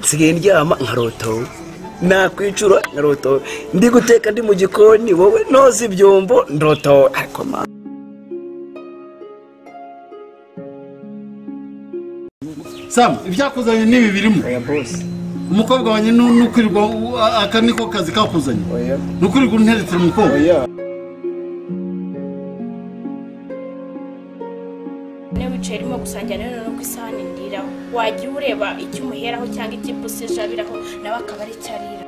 nsigaye ndyama nkarotowe nakwicura nkarotowe ndi guteka ndi mu gikoni wowe noza ibyombo ndotowe ariko mama samu ibyakuzanye n'ibi birimo oya bose umukobwa wanjye ni ni ukwirirwa aka niko kazi kakuzanye oya ni ukwirirwa unteretera umukobwa oya niba wicaye urimo gusangira nawe noneho ku isahani ndiraho wagira ureba icyo umuheraho cyangwa icyo ibuse jabiraho nawe akaba ari icyo arira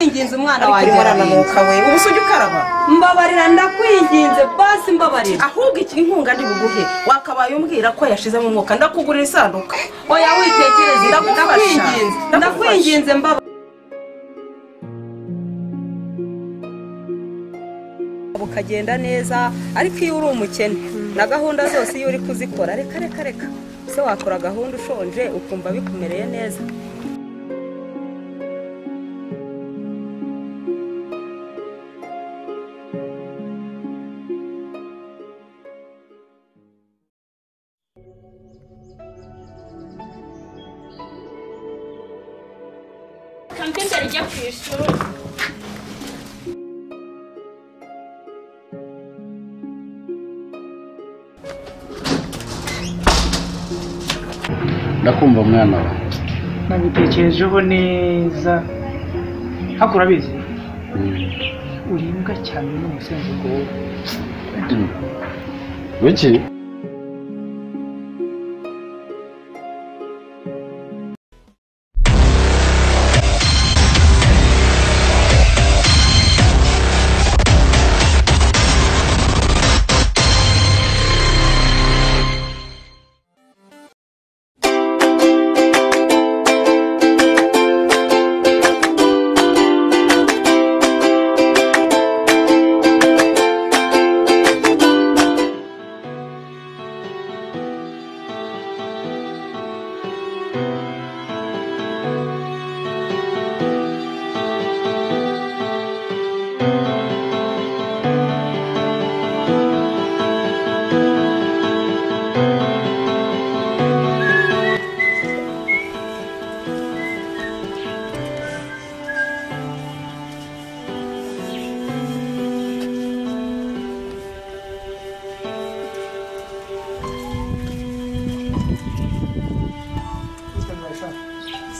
kwinginze umwana ariko wanjye urimo ararira. urananuka we ubu se ujya ukaraba mbabarira ndakwinginze basi mbabarira ahubwo iki inkunga ndi buguhe wakabaye umbwira ko yashizemo umwuka ndakugurira isanduka oya witekereze Ndagufasha. ndakwinginze Ndagufasha. ndakwinginze mbabarira bukagenda neza ariko iyo uri umukene na gahunda zose iyo uri kuzikora reka reka reka se wakora gahunda ushonje ukumva bikumereye neza kampiyuta rijya ku ishuri ndakumva mwana wawe nabitekerejeho neza ariko urabizi urimbwa cyane n'umusenzuko wowe wiki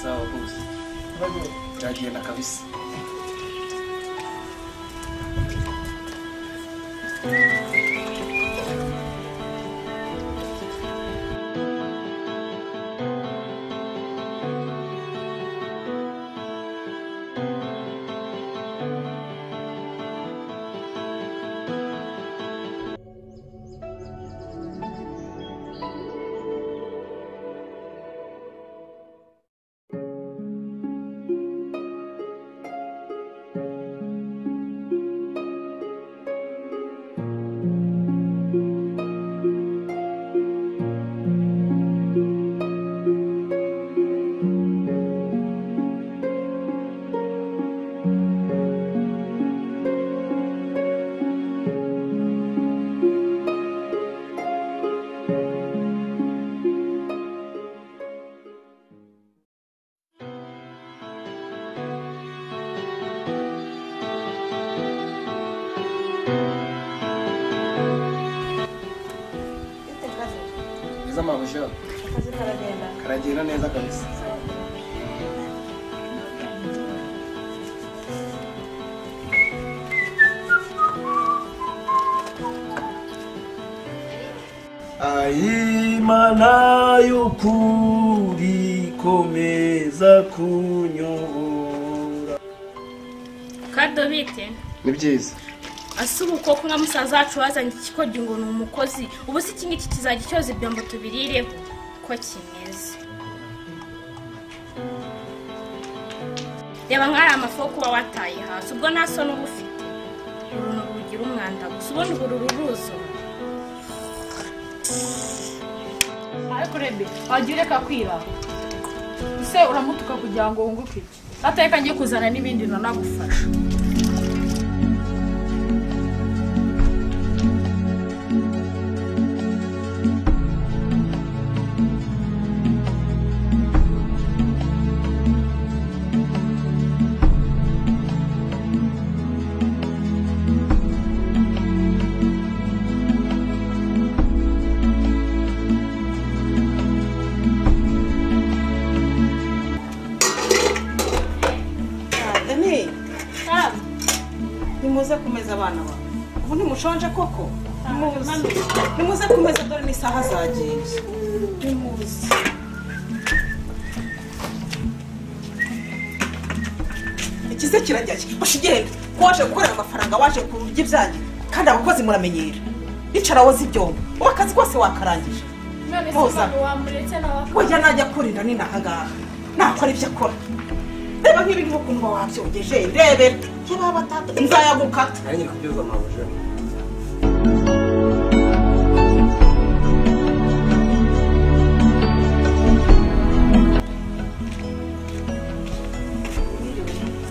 sawa bose ndagenda kabisa neza mama jean karagenda neza kabisa ayimana y'ukuri komeza kunyobora kadobite ni byiza asa ubukoko nka musaza wacu wazanye ikikojyi ngo ni umukozi ubu se iki ngiki kizajya cyoza ibyombo tubirireho ko kimeze reba nk'ari amafu yo kuba wataye hasi ubwo nta soni uba ufite uruntu rugira umwanda gusa ubundi uru ruruzo ariko rebe wagiye ureka kwira ese uramutuka kugira ngo wunguke iki ateka ngiye kuzana n'ibindi nanagufasha nimuze kumeza abana bawe ubu ntimushonje koko nimuze nimuze kumeza dore n'isaha zagiye nimuze ikize kirajya basha ugenda ko waje gukorera amafaranga waje kurya ibyanyu kandi abakozi muramenyera icara woza ibyombo ubu akazi kose wakarangije none se Muza. umuntu wamuretse nawe burya najya kurira ni nahangaha nakora ibyo akora reba nk'ibi ngibi ukuntu wabyongeje rebera niba batatu nzayagukata nanjye kubyuza amabuja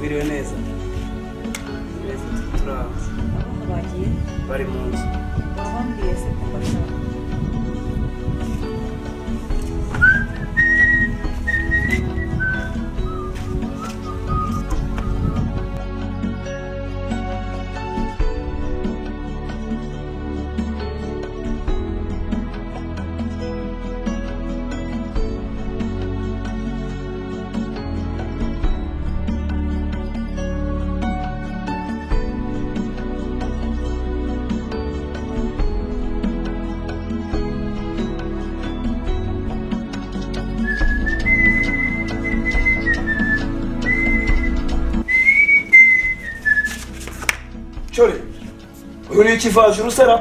biriwe neza turahazi bagiye bari mu nzu babambwiye se ko bashaka cyore uyu ni ikivaje urusara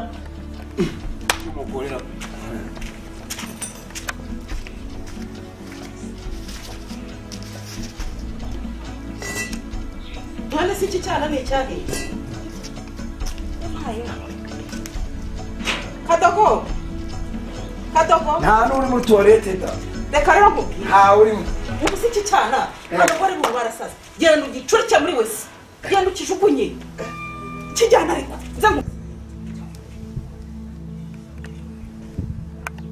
umugore na- none se iki cyana ni icyahiye kadogo kadogo nta n'uri muri tuwarete da reka rero nkubwire nta urimo ubu si iki cyana abagore mu barasaza genda ugicurike muri wese genda ukijugunye kijyana ariko nze ngu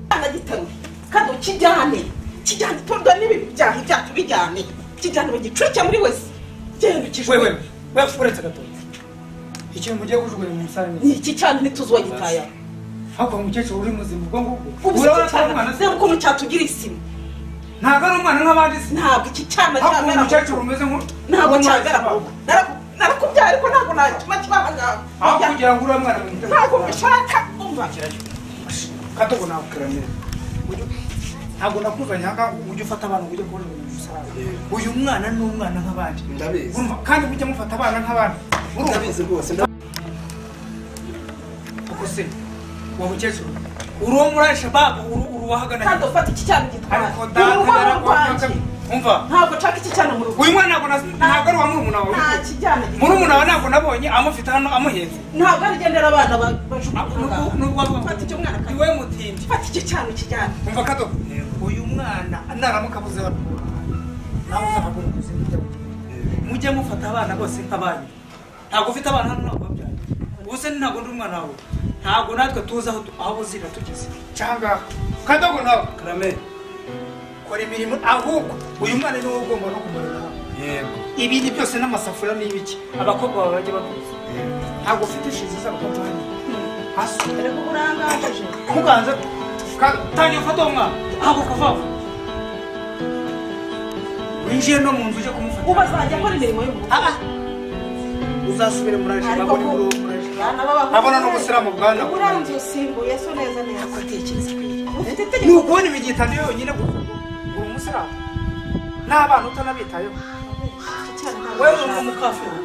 cyana gitaruye kandi ukijyane kijyane itonde n'ibintu byaha ibyacu bijyane kijyane ugicurike muri wese genda wewe ukijugunye wewe uretse gatoki ikintu mugiye kujugunya mu musare ni iki cyana ntituzi uwagitaye ariko umukecuru uri muzima ubwo ngubwo ubu si urabona iki ko ari umwana cyana se reba ukuntu cyatugira isima ntabwo ari umwana nk'abandi se ntabwo iki cyana ariko uwo cyamera mu mukecuru umeze nk'u ntabwo cyagera mu cyagaraga rugo Naraku- narakubyaye ariko ntabwo natuma kibaha aho ngaho kugira ngo uriya mwana mwiza ntabwo mbishaka umva katogo nakuramira ntabwo nakumva nyanga ujye ufata abantu ngo ujye kubona ibintu bisarara uyu mwana ni umwana nk'abandi Ndabizi. Urumva? kandi ujya mufata abana nk'abandi urumva ndabizi rwose koko se uwo mukecuru uri uwo muri alshababu uri uwahagana kandi hino. ufata iki cyana ariko gitwara ni data urwara yarakwanga rwanjye umva ntabwo nshaka iki cyana mu rugo uyu mwana ntabwo nas- ntabwo ari uwa murumuna wawe nta kijyana murumuna wawe ntabwo nabonye amufite hano amuhetse ntabwo arigendera abana ba- Nubwo- bajugunya nubwo ahangaha. ava- fata icyo mwana kandi iwe mutindi fata icyo cyana kijyana umva kadogo uyu mwana naramuka abuze bano nawe uzakagura umuzi mujya kugenda mujye mufata abana bose nk'abanyu ntabwo ufite abana hano ntabwo wabyaye ubuse ntabwo ndi umwana wawe ntabwo natwe tuzi aho tu- aho buzira tugeze cyangwa kadogo nawe karame kora imirimo ahubwo uyu mwana ni wowe ugomba no kumarana yego ibindi byose n'amasafuriya ni ibiki abakobwa bawe bajya bakuzi ntabwo ufite inshinzi z'abakobwa hano hasi ariko urangaje muganza ka- tangira ufata uwo mwana ntabwo kuvava winjiye no mu nzu ujye kumufata ubu azajya akora imirimo yo mu rugo Ah, ah. uzasubire muri aje ariko babone muri uwo muri aje abona n'ubusiramu bwana uranze usimbuye so neza neza atekereza ufite ni itegeko ukubona imigitano yonyine gusa uri umusiramu n'abana utanabitayeho iki cyana ntabwo wewe uri nshaka. umukafiri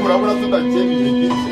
urabona tudagiye ibihe byinshi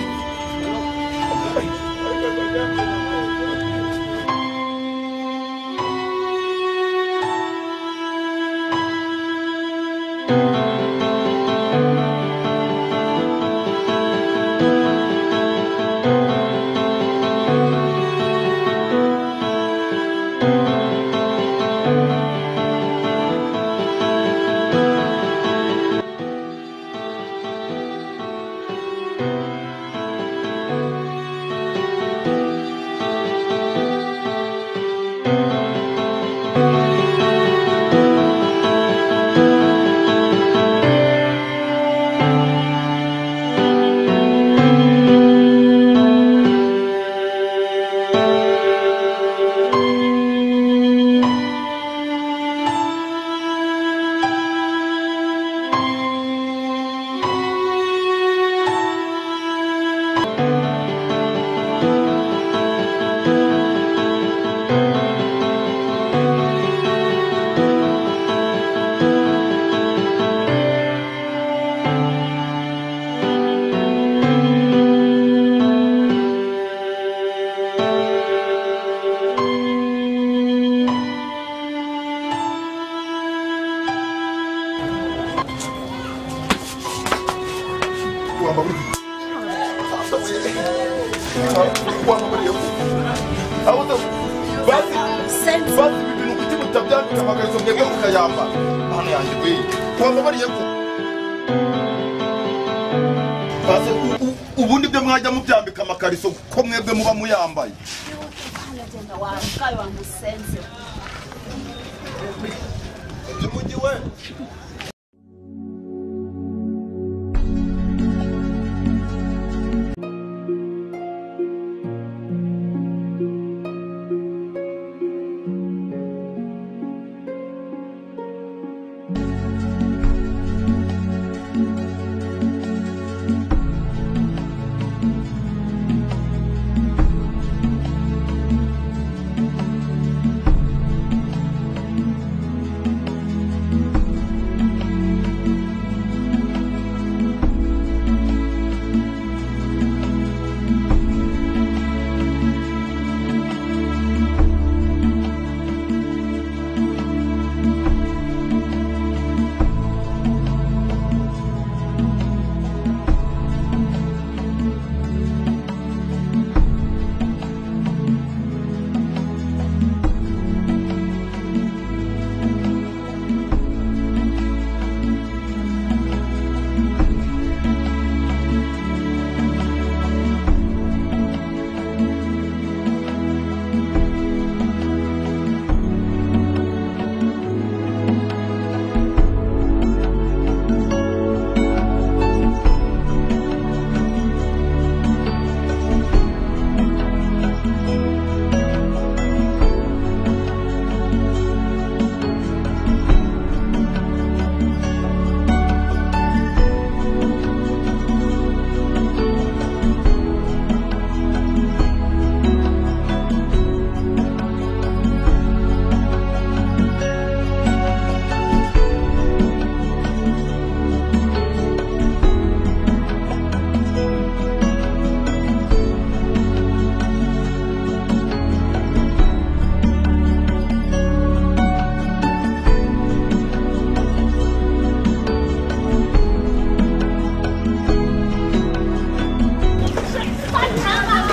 ubundi byo mwajya mubyambika amakariso ko mwebwe muba muyambaye by'umujyi we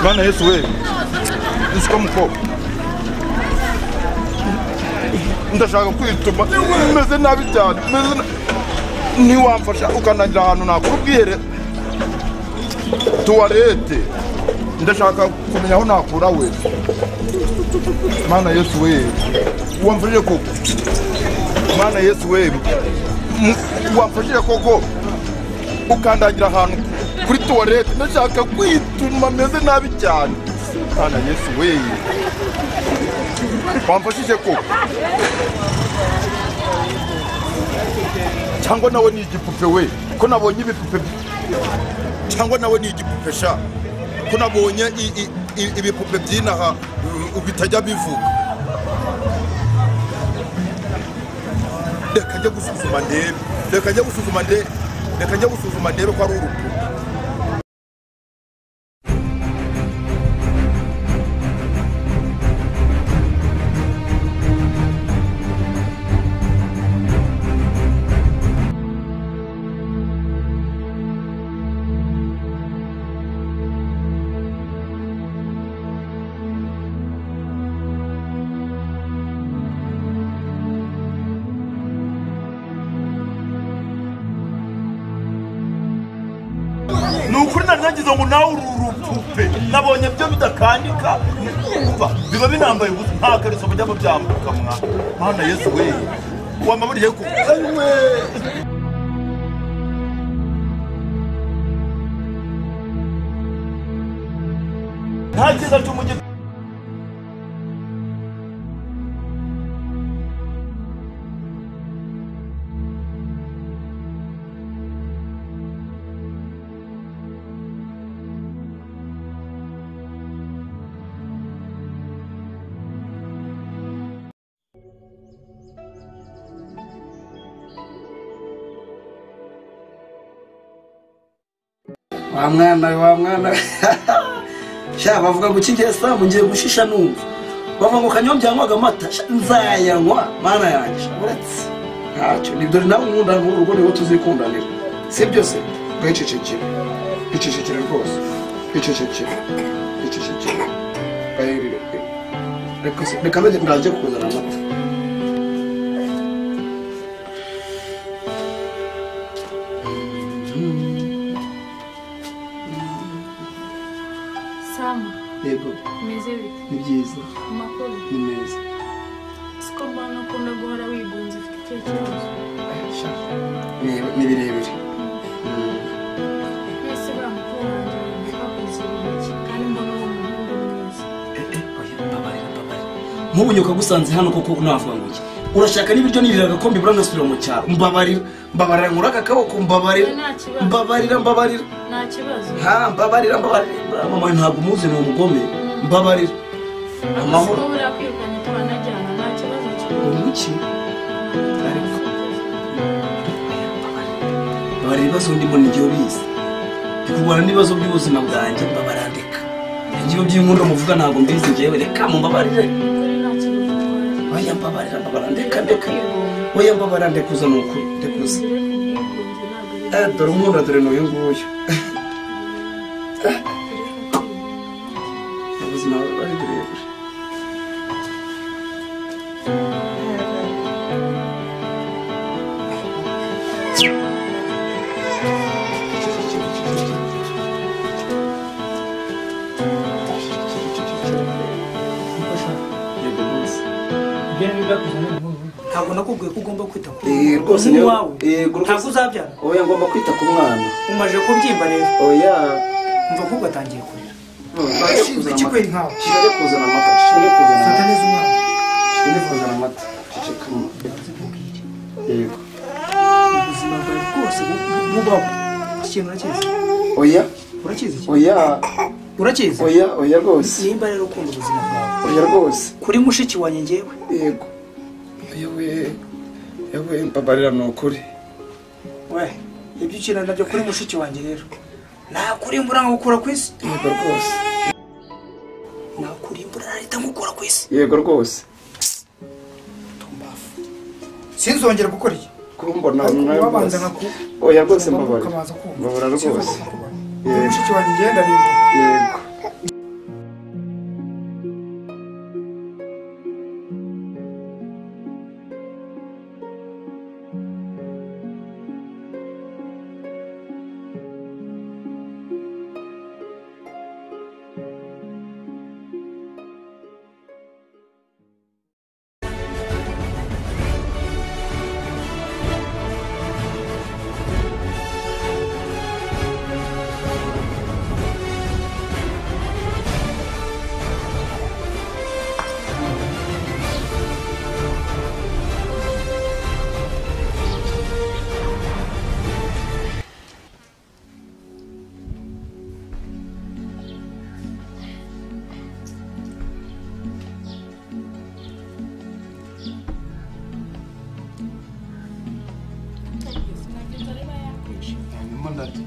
bana yesu we usiko mukobwa ndashaka kwituma meze nabi cyane meze na- ntiwamfasha ukanagira ahantu nakora ubwihere tuwarete ndashaka kumenya aho nakura we mana yesu we wamfashije koko mana yesu we mu- wamfashije koko ukandagira ahantu kuri tuwarete ndashaka kwituma meze nabi cyane kana yesu we wamfashije koko cyangwa nawe ni igipupe we ko nabonye ibipupe cyangwa nawe ni igipupe sha ko nabonye i- i- i- ibipupe byinaha u- bitajya bivuga reka njye gusuzuma ndebe reka njye gusuzuma ndebe reka njye gusuzuma ndebe ko ari urupupe ukuri nari nagize ngo nawe uri urupupe nabonye byo bidakandika umva biba binambaye ubusa nta kariso bujya byambuka mwa mana yesu we wamaburiye ko aywe nta cyiza cy'umujyi wa mwana we, wa mwana we. sha bavuga ngo ikigesa ngiye gushisha numva bavuga ngo kanyobya yanywaga amata sha, nzayanywa mana yanjye sha, uretse ntacyo nibyo nawe nkunda nk'uru rugo niwo tuzikundanira si byose icecekere icecekere rwose icecekere icecekere reka se- reka nage ndange kuzana amata samu yego umeze bite ni byiza amakuru ni meza siko mbona ukunda guhora wigunze ufite icyerekezo Sha, ni- ni birebire mwese uriya mukuru wanjye mwakoze ibiki kandi mbona uwo muhungu mwiza nk'ubu nyuka gusanze hano koko navuga ngo iki urashaka n'ibiryo nirira agakombe buranasubira mu cyaro mbabarira mbabarira nkura aka kaboko mbabarira nta kibazo mbabarira mbabarira nta kibazo ha mbabarira mbabarira mama ntabwo umuzi ni umugome mbabarira amahoro amahoro buriya kwirukanye tubanajyana nta kibazo kirimo umuki babara ibibazo ndimo n'igihe ubizi ndi kurwana n'ibibazo by'ubuzima bwanjye mbabarandika ibyo by'inkundo muvuga ntabwo mbizi ngewe reka mumbabarire kuri nta kibazo utwaye oya mbabarira mbabarira ndeka ndeka oya mbabarira ndekuza ni ukuri ndekuza ugire ku bwigunge ntabwo ari Eh, dore umwunda dore n'uyu nguyu ubuzima bari burebure Yego rwose. ntabwo nakubwiye ko ugomba kwita ku Eh, rwose niyo- wawe Yego ntabwo rwose. uzabyara oya ngomba kwita ku mwana umaje kubyimba rero oya mva ahubwo atangiye kurira Bashinzwe iki kweri nkawe? shire kuzana amata shire kuzana amata Fata neza umwana shire kuzana amata ceceka mama. yego ubuzima bwawe bwose bu- bubaho ikintu urakizi oya urakizi iki? oya urakizi oya oya rwose nimba rero ukunda ubuzima bwawe oya rwose kuri mushiki wanjye ngewe yego yewe yewe mbabarira ni ukuri we ibyo ukina nabyo kuri mushiki wanjye rero nakurimbura nkagukura ku isi yego rwose nakurimbura narita nkukura ku isi yego rwose tumbafu sinzongera gukora iki kumbona Ariko umwanya wabanza rwose nkaku oya rwose mbabarira ukabanza kumva mbabarira rwose yego mushiki wanjye ngenda nimba yego hanyuma ndate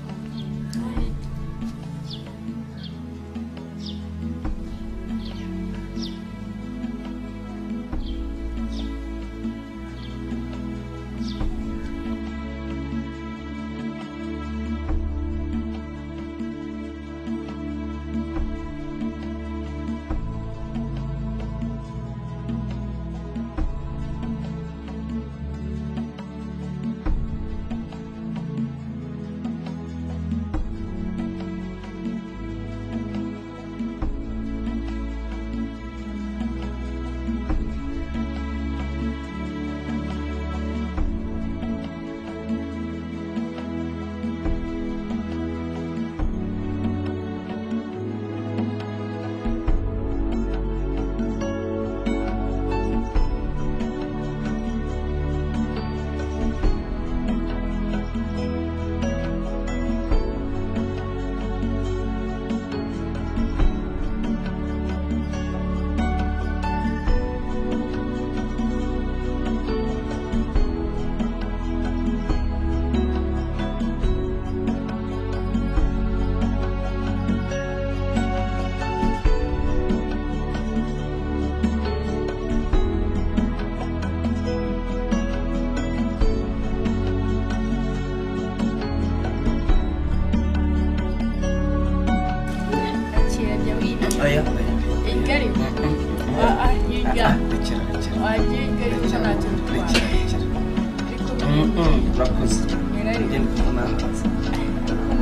kuza ngende kubona amazi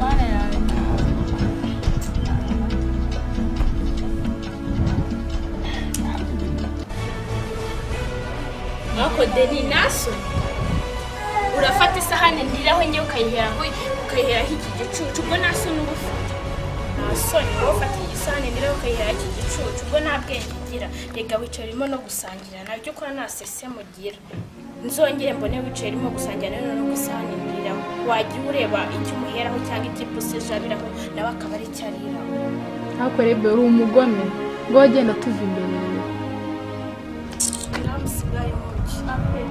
mana yawe mwako deni naso urafata isahani ndiraho njye ukayiheraho ukayiheraho iki gicucu ubwo nta soni uba ufite nta soni wowe ufata iyi sahani ndiraho ukayiheraho iki gicucu ubwo nta bwenge ugira reka wicaye urimo no gusangira nabyo ukora nta sesemu ugira nzongere mbone wicaye urimo gusangira na none ku isahani ndiraho wajya ureba icyo umuheraho cyangwa icyo ipusi ijabiraho nawe akaba ari cyo ariraho ntakorebe uri umugome ngo wagenda tuva imbere yawe Clubs bwayo mugi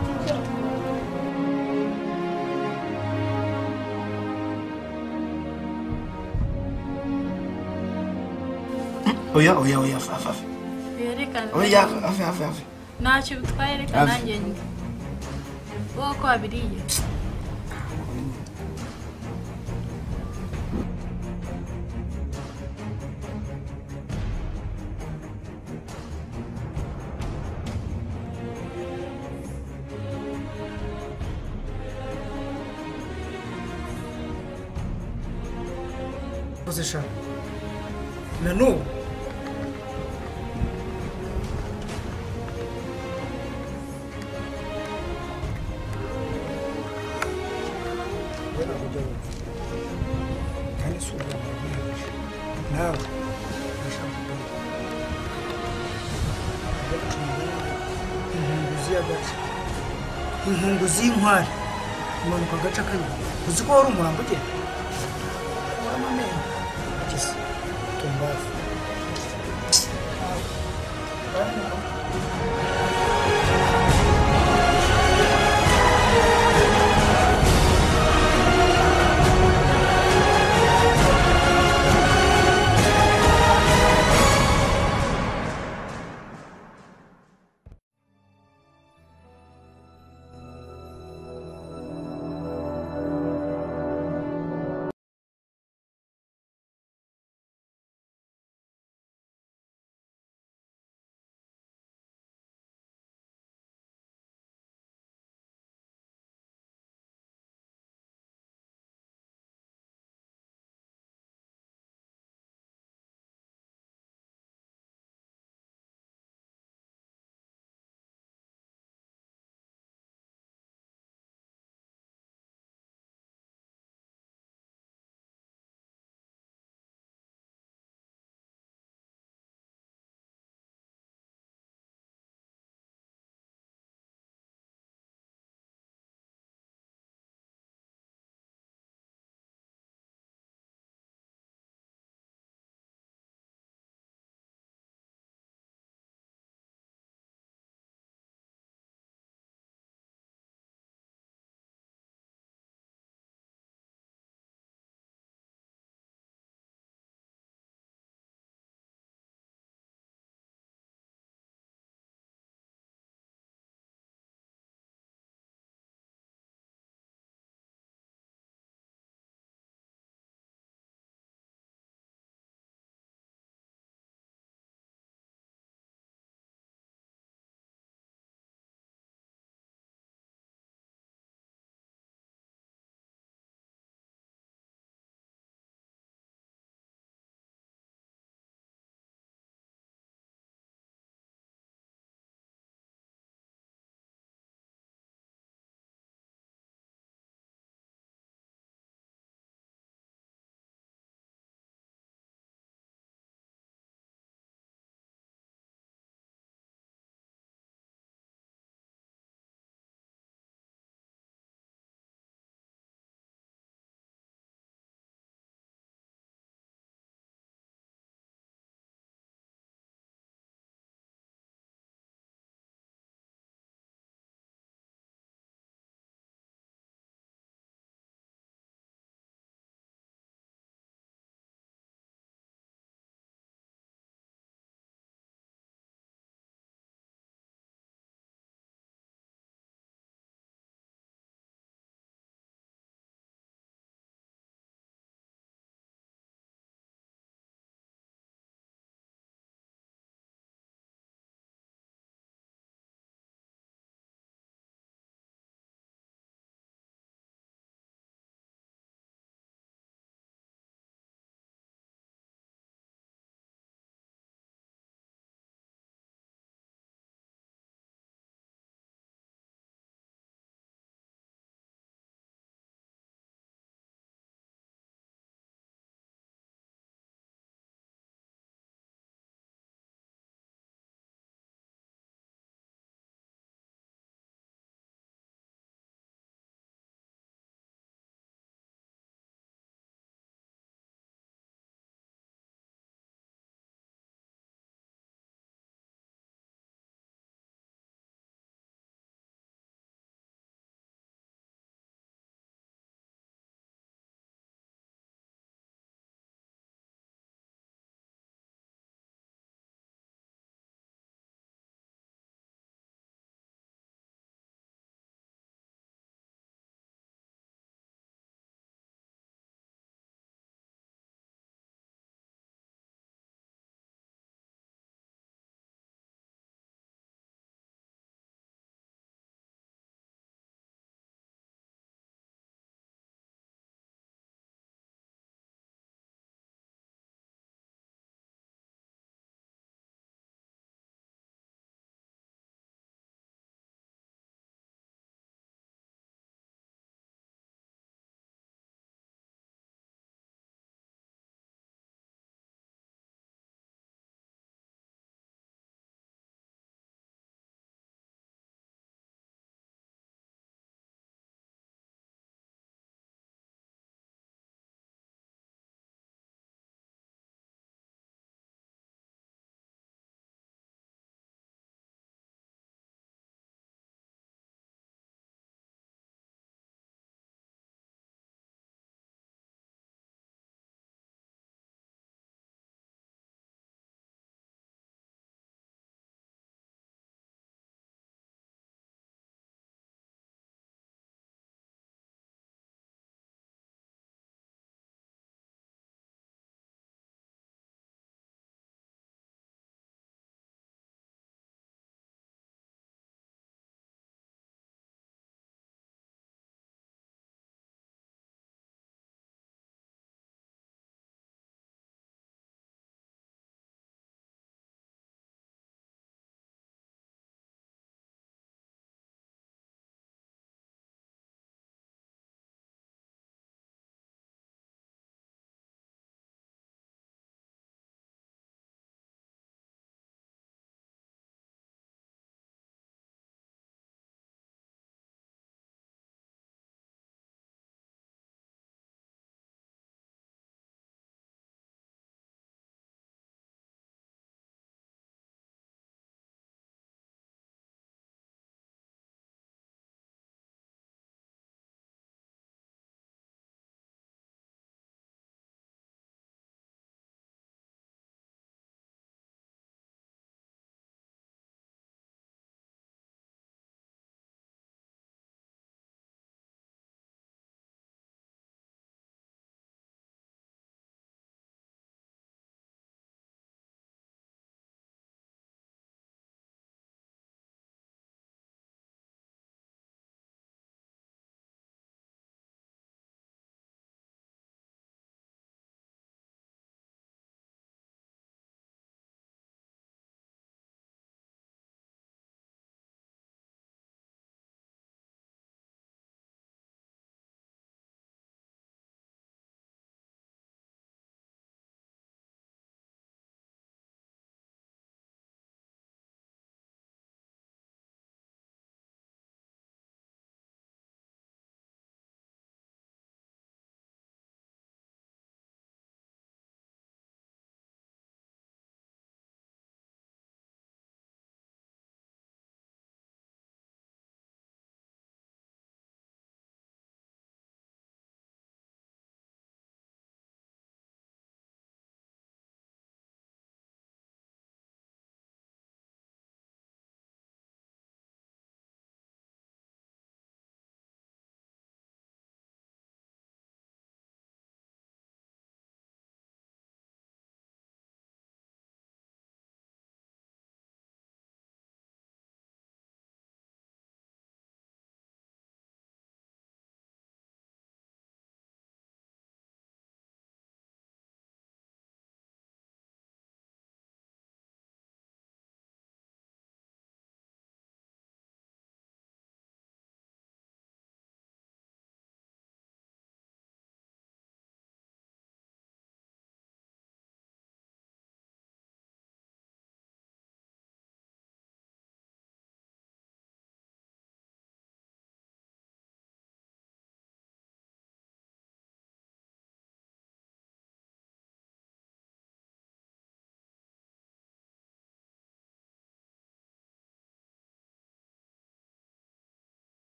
oya oya oya afa afa yerekana oya afa afa afa ntacyo bitwaye reka Hafi. nanjye njye wowe ko wabiriye ukoze shaka na n'ubu kandi si umuntu wabihuje nawe urashaka kubona inkunguzi y'agace inkunguzi y'inkware imanuka agace kanyuma uzi ko wari umurambo ugenda ukuramo amenyo ageze tumbavu